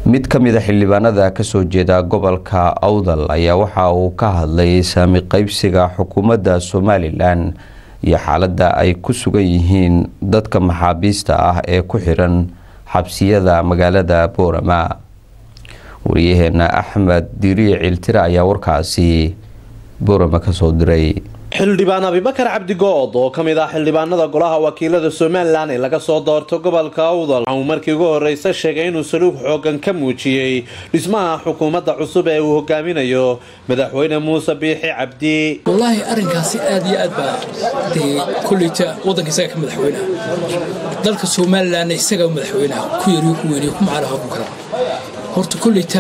mid ka mid a xildhibaanada kasoo jeeda gobolka awdal ayaa waxa uu ka hadlay saami qeybsiga xukuumadda somalilan iyo xaaladda ay ku sugan yihiin dadka maxaabiista ah ee ku xiran xabsiyada magaalada boorama wariyaheena axmed diriic ciltire ayaa warkaasi boorama kasoo diray xildhibaan abibakar cabdigood oo ka mid ah xildhibaanada golaha wakiilada somalilan ee laga soo doorto gobolka awdal uu markii ugu horeysa sheegay inuu saluug xoogan ka muujiyey dhismaha xukuumadda cusub ee uu hogaaminayo madaxweyne muuse biixi cabdi wallaahi arrinkaasi aad iyo aad baa dee kolleyta waddanka isaga ka madaxweynaha dalka somalilanna isaga madaxweynaha ku yariyo ku weyniyo ku macaalaha ku kala horta kolleyta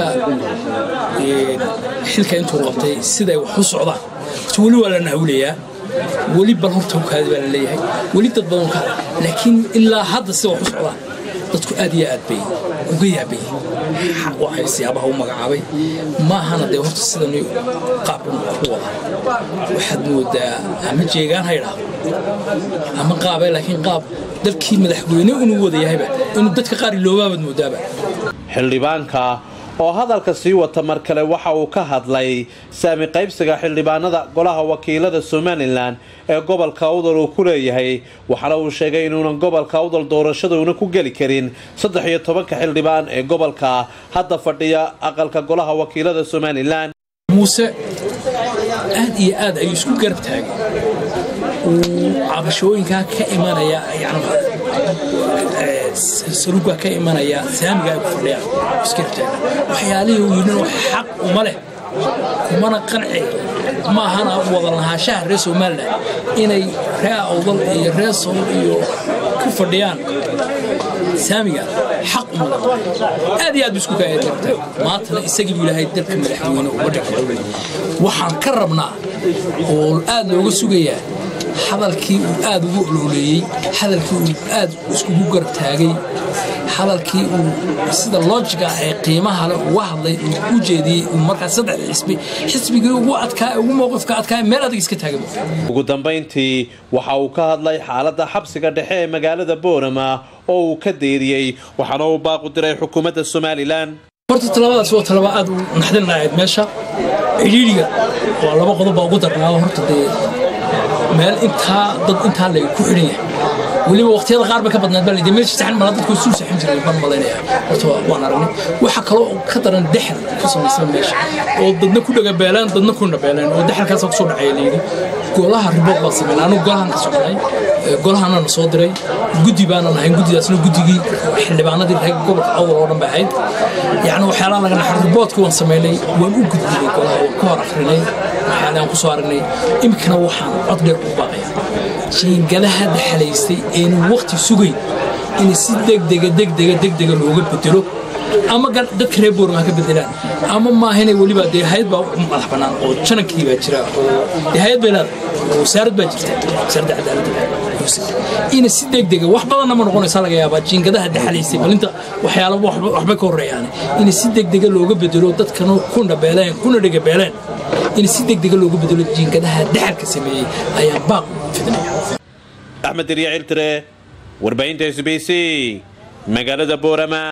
xilka intuu qabtay siday wax u socdaan horta weli waa la nahawlayaa weli bal horta ukaadi baa la leeyahay weli dad badan ka laakiin ilaa hadda sida wax u socdaan dadku aad iyo aad bay uga yaabayeen waxay siyaabaha u magacaabay maahana dee horta sidan qaabkan ku wada waxaad moodaa ama jeegaan ha idhaahdo ama qaabe laakiin qaab dalkii madaxweyne inuu wada yahayba inuu dadka qaar iloobaabad moodaaba xildhibaanka oo hadalka sii wata mar kale waxa uu ka hadlay saami qaybsiga xildhibaanada golaha wakiilada somalilan ee gobolka awdal uu ku leeyahay waxaana uu sheegay inuunan gobolka awdal doorashaduuna ku geli karin saddex iyo tobanka xildhibaan ee gobolka hadda fadhiya aqalka golaha wakiilada somalilan muuse aad iyo aad ayuu isku garab taagay uu cabashooyinkaa ka imanaya saluugaa ka imanaya saamiga ay ku fadhiyaan isgarabtaaga waxyaalihii uu yidhin wax xaq uma leh kumana qanci maahana wada lahaanshaha reer somalilan inay ree awdal iyo ree sool iyo ku fadhiyaan saamiga xaq uma leh aad iyo aad bu isku kaayarabtaag maantana isagii buu ilaahay dalka madaxweyne uga dhigay waxaan ka rabnaa oo aad looga sugayaa hadalkii uu aad ugu olooleeyey hadalkii uu aad iskugu garab taagay hadalkii uu sida loojiga ee qiimaha leh uga hadlay uu u jeediyey uu markaas saddex xisbi xisbigii ugu adkaa ugu mowqifka adkaa meel adag iska taagay ugu dambayntii waxa uu ka hadlay xaaladda xabsiga dhexe ee magaalada boorama oo uu ka deeriyey waxaana uu baaqu diray xukuumadda somalilan horta talabadaas waa talaba aad u naxdin lahayd meesha cidhiidhiga waa laba qodob baa ugu darnaado horta dee meel intaa dad intaa leg ku xidhan yahay weliba waqtiyada qaar bay ka badnaad baa layidhi meesha saxan mala dadku suu saxan jiray baan malaynaya horta waan aragnay waxa kaloo ka daran dexal ku samaysan meesha oo dadna ku dhagabeelaan dadna ku dhabeelaan oo dexalkaas kusoo dhacaya layidhi golaha ribood baa sameynay anigu golahan ka socnay golahana na soo diray guddi baanan ahayn guddidaasna guddigii xildhibaanadii reer gobolka awdal oo dhan bay ahayd yacni waxyaalaha laga naxar riboodka waan sameynay waan u gudbinay golaha waan ka hor akrinay waxyaalahan ku soo aragnay iminkana waxaan cod dheer ugu baaqaya jiingadaha dhaxalaystay eenu waqti sugayn in si degdega degdega degdega looga bedelo ama dadka reer boorma ha ka bedelaan ama maahane weliba dee hay-ad baa madax bannaan oo janankii baa jira oo dee hay-ad bay leedahay oo wasaarad baa jirta wasaaradda cadaaladda ina si degdega wax badanna ma noqonaysa laga yaabaa jiingadaha dhaxalaysay balinta waxyaala waxbay ka horreeyaan in si degdega looga bedelo dadkana ku dhabeeleen kuna dhegabeeleen in si degdega looga bedelo jiingadaha dhaxalka sameeyey ayaa baaq fidnaya axmed diriya ciltire warbaahinta s b c magaalada boorama